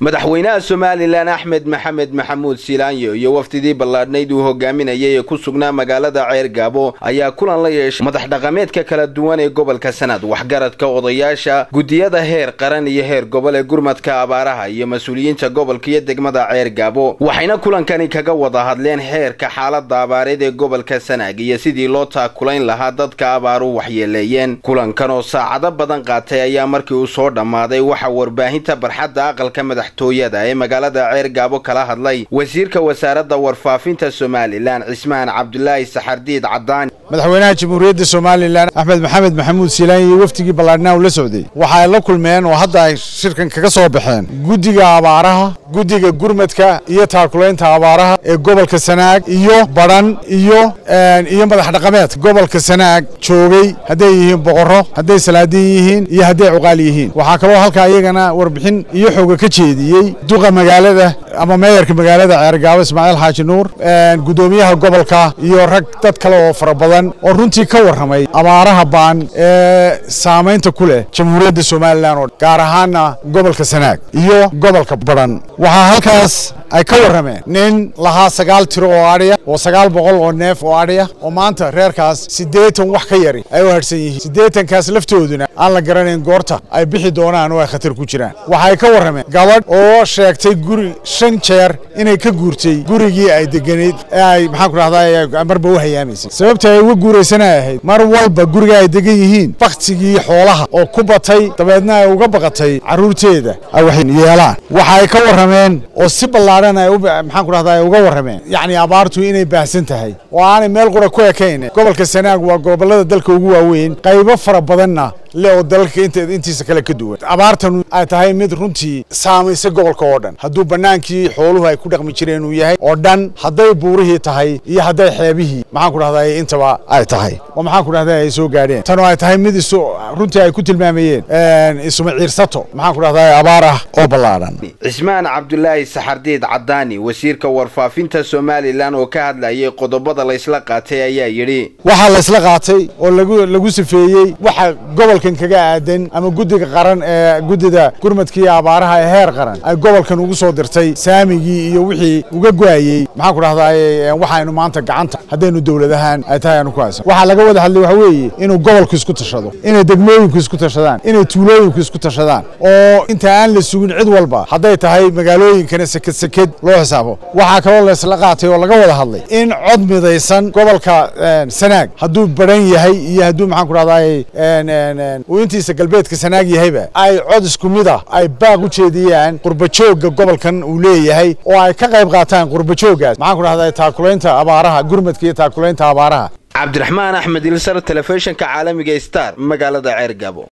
madaxweynaha somalilan axmed maxamed maxamuud silaanyo iyo wafdidii ballaadhnayd uu hogaaminayay ee ku sugnaa magaalada ceer gaabo ayaa kulan la yeeshay madax dhaqameedka kala duwan ee gobolka sanad waxgaradka odayaasha guddiyada heer qaran iyo heer gobol ee gurmadka abaaraha iyo mas-uuliyiinta gobolka iyo degmada ceer gaabo waxayna kulankani kaga wada hadleen xeerka xaalada abaareed ee gobolka sanaag iyo sidii loo taakulayn lahaa dadka abaaru waxyeeleeyeen kulankan oo saacado badan qaatay ayaa markii uu soo dhammaaday waxa warbaahinta barxadda aqalka madaxtooyada ee magaalada ceer gaabo kala hadlay wasiirka wasaaradda warfaafinta somalilan cismaan cabdulaahi saxardiid cadaani madaxweynaha jamhuuriyadda somalilan axmed maxamed maxamuud siilaan iyo wafdigii ballaadhnaa uu la socday waxa ay la kulmeen oo hadda ay shirkan kaga soo baxeen guddiga abaaraha guddiga gurmadka iyo taakulaynta abaaraha ee gobolka sanaag iyo badhan iyo iyo madax dhaqameed gobolka sanaag joogay hadday yihiin boqorro hadday salaadiin yihiin iyo hadday cuqaal yihiin waxaa kaloo halkaa iyagana warbixin iyo xooga ka jeediyey duqa magaalada ama meeyarka magaalada ceergaabo ismaaciil xaaji nuur guddoomiyaha gobolka iyo rag dad kale oo fara badan oo runtii ka warramay abaaraha baan ee saamaynta ku leh jamhuuriyadda somalilan oo gaar ahaana gobolka sanaag iyo gobolka badhan waxaa halkaas ay ka warrameen nin lahaa sagaal tiro oo adhiya oo sagaal boqol oo neef oo adhiya oo maanta reerkaas siddeetan wax ka yari ay u hadhsan yihiin siddeetankaas laftooduna aan la garanayn goorta ay bixi doonaan oo ay khatar ku jiraan waxay ka warrameen gabadh oo sheegtay guri shan jeer inay ka guurtay gurigii ay deganayd ee ay maxaan ku dhahdaa marba u hayaamaysay sababta ay uga guuraysana ahayd mar walba guriga ay degan yihiin baktigii xoolaha oo ku batay dabeedna ay uga baqatay carruurteeda ay wax yeelaan waxa ay ka warrameen oo si ballaadhan ay maxaan ku dhahdaa ay uga warrameen yacni abaartu inay baahsan tahay oo aanay meel qura ku ekayn gobolka sanaag waa gobollada dalka ugu waaweyn qaybo fara badanna le oo dalalka intiisa kale ka duwan abaartan ay tahay mid runtii saamaysa gobolka oo dhan hadduu bannaankii xooluhu ay ku dhaqmi jireen uu yahay oo dhan hadday buurihii tahay iyo hadday xeebihii maxaan ku dhahdaa intaba ay tahay oo maxaan ku dhahdaa ay soo gaadheen tan oo ay tahay mid isu runtii ay ku tilmaamayeen isuma ciirsato maxaan ku dhahdaa abaar ah oo ballaadhan cismaan cabdulaahi saxardiid cadaani wasiirka warfaafinta somalilan oo ka hadlayay qodobada laysla qaatay ayaa yidhi waxaa laysla qaatay oo lagu lagu sifeeyey waxa gobolkan kaga aadan ama guddiga qaran ee guddida gurmadkii abaaraha ee heer qaran ay gobolkan ugu soo dirtay saamigii iyo wixii uga go-ayey maxaan ku dhahdaa waxaynu maanta gacanta haddaynu dowladahaan ay tahay aanu ku haysan waxaa laga wada hadlay waxa weeye inuu gobolku isku tashado inay degmooyinku isku tashadaan inay tuulooyinku isku tashadaan oo inta aan la sugin cid walba hadday tahay magaalooyinkana seked seked loo xisaabo waxaa kaloo laysla qaatay oo laga wada hadlay in cod midaysan gobolka sanaag hadduu baran yahay iyo hadduu maxaan ku dhahdaa uu intiisa galbeedka sanaag yahayba ay cod isku mid ah ay baaq u jeediyaan qurbajoogga gobolkan uu leeyahay oo ay ka qayb qaataan qurbajooggaas maxaan ku dhahdaa taakulaynta abaaraha gurmadka iyo taakulaynta abaaraha cabdiraxmaan axmed ilsar telefishinka caalamiga star magaalada ceer gaabo